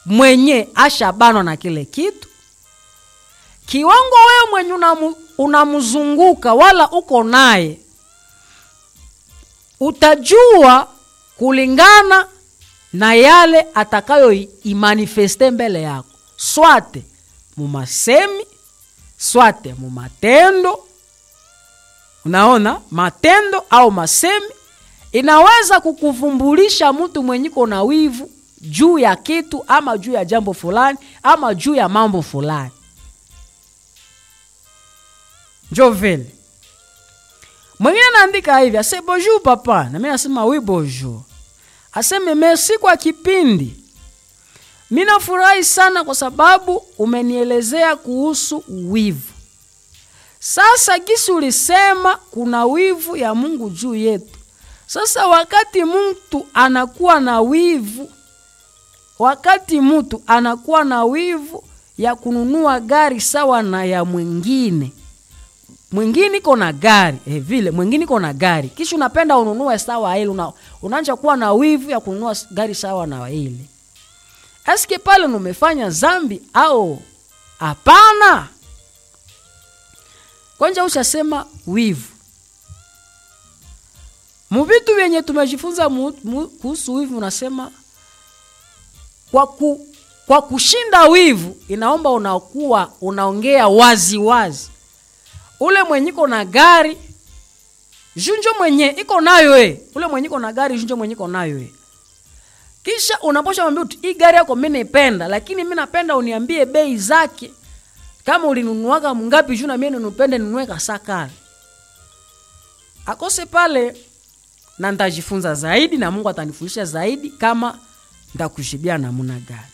mwenye ashabanwa na kile kitu kiwango wewe mwenye unamu, unamzunguka wala uko naye utajua kulingana na yale atakayo imanifeste mbele yako swate mumasemi swate mumatendo unaona matendo au masemi inaweza kukuvumbulisha mtu mwenyiko na wivu juu ya kitu ama juu ya jambo fulani ama juu ya mambo fulani njo vile mwingine anaandika hivi ase bonjour papa na mi nasema wi bonjour aseme merci kwa kipindi mi nafurahi sana kwa sababu umenielezea kuhusu wivu sasa gisi ulisema kuna wivu ya mungu juu yetu sasa wakati mtu anakuwa na wivu wakati mtu anakuwa na wivu ya kununua gari sawa na ya mwingine mwingine iko na gari eh, vile mwingine iko na gari kisha unapenda ununue sawa ile una, unaanza kuwa na wivu ya kununua gari sawa na ile eske pale numefanya zambi au hapana kwanza ushasema wivu muvitu vyenye tumejifunza kuhusu wivu unasema kwa, ku, kwa kushinda wivu inaomba unakuwa unaongea wazi wazi ule mwenye iko na gari junjo mwenye iko nayo e ule mwenye iko na gari junjo mwenye iko nayo e kisha unaposha mwambia hii gari yako mi naipenda lakini mi napenda uniambie bei zake kama ulinunuaga mngapi juu na mie ninupende ninunue kasakari akose pale na ntajifunza zaidi na mungu atanifundisha zaidi kama ntakujibia namuna gani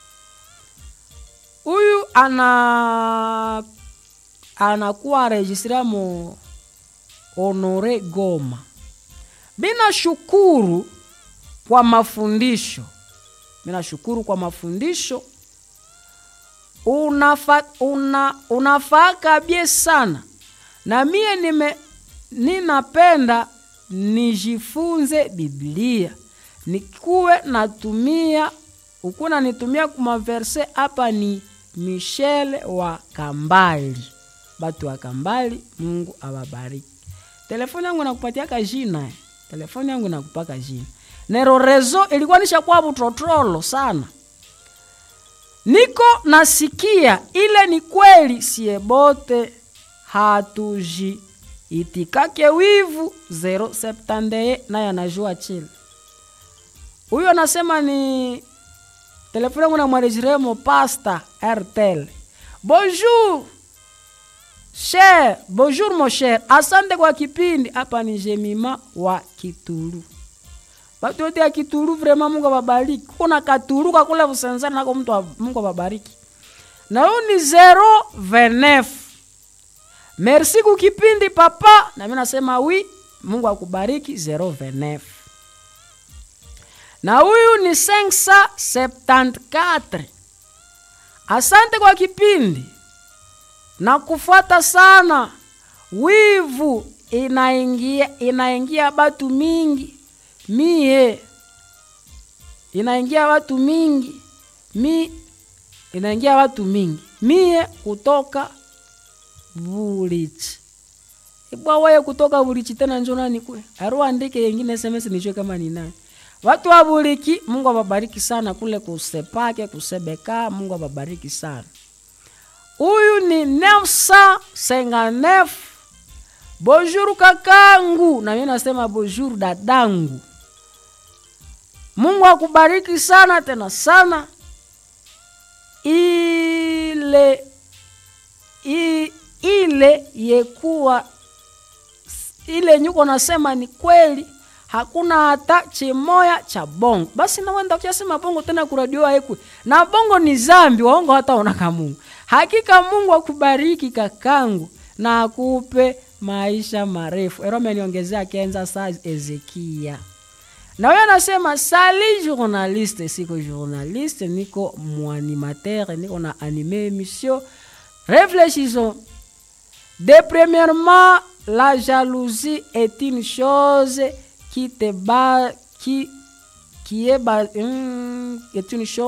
huyu ana anakuwa rejistria mo honore goma mina shukuru kwa mafundisho mina shukuru kwa mafundisho unafa, una, unafaa kabie sana na mie nime ninapenda nijifunze biblia nikuwe natumia ukuna nitumia kumaverse hapa ni michele wa kambali batu wa kambali mungu awabariki telefoni yangu nakupatiaka jina eh. telefoni yangu nakupaka jina nero rezo ilikuwa nishakuwa butrotrolo sana niko nasikia ile ni kweli siebote hatuji itikake wivu 071 naye anajua chile huyo anasema ni telefoni yangu namwarejiremo pasta rtel bonjour cher bonjour mon cher asante kwa kipindi hapa ni jemima wa kitulu batu yote ya kitulu vrema mungu ababariki kuna katulu kakule vusenzani nako mtu wa, mungu ababariki na huyu ni 029 merci kukipindi papa na mi nasema wi mungu akubariki 029 na huyu ni 574 asante kwa kipindi na kufuata sana wivu inaingia inaingia batu mingi mie inaingia watu mingi mi inaingia watu mingi mie kutoka bulichi ibwa weye kutoka bulichi tena njo nani kwe aru andike yengine sms nijue kama ni nani watu wa buliki mungu awabariki sana kule kusepake kusebeka mungu awabariki sana huyu ni 959 bonjour kakangu na mi nasema bonjour dadangu mungu akubariki sana tena sana ile i, ile yekuwa ile nyuko nasema ni kweli hakuna hata chimoya cha bongo basi nawenda kuchasema bongo tena kuradio aikwe na bongo ni zambi waongo hata onaka mungu hakika mungu akubariki kakangu na akupe maisha marefu ero ameniongezea kenza saa ezekia na huyo anasema sali journaliste siko journaliste niko mwanimatere niko na anime émission réfléchissons de premièrement la jalousie est une chose qui te bat qui qui est, ba, hum, est une chose